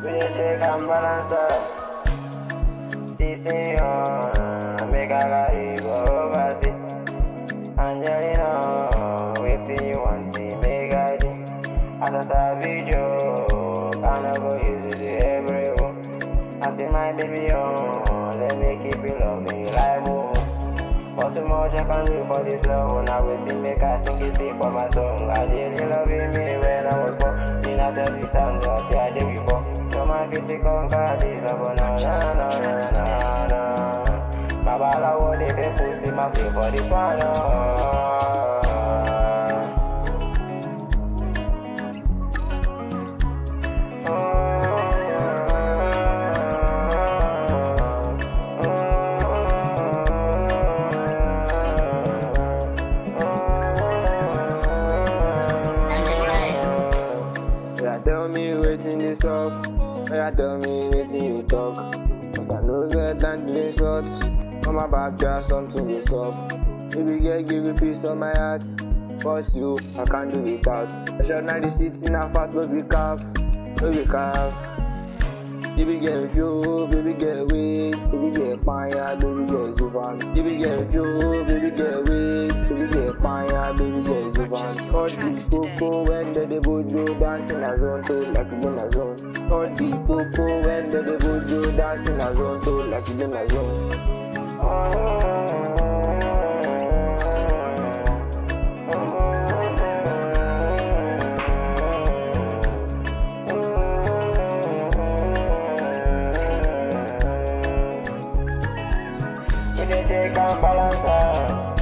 We dey check and balance up. See, see, uh, make I carry go overseas. Angelina, wetin you want see make I do? As a savage joke, I no go use it to everyone. I see my baby on, let me keep it love me like whoa. But so much I can do for this love, now waiting make I sing it sing for my song. I did you loving me when I was born. Me not tell you sounds that I did before. No man fit to conquer this love, no, no, no, no, no, no. Babalawo dey dey put in my face for this one. Oh. Yeah, tell me wetin dey sup. Yeah, tell me wetin you talk. Cause I know get time to dey short. On my back, just something dey sup. Baby girl, give me peace on my heart. Cause you, I can't do without. I shall not the city, now fast, but we calf. No be calf. Baby girl, yo, baby girl, wait. Baby girl, panya, baby girl, zuban. Baby girl, yo, baby girl, wait. Baby girl, panya, baby girl, zuban. All the coco when they dey bojo dancing a zone to like you in a zone. All the coco when they dey bojo dancing a zone to like you in a zone. We dey check and balance am.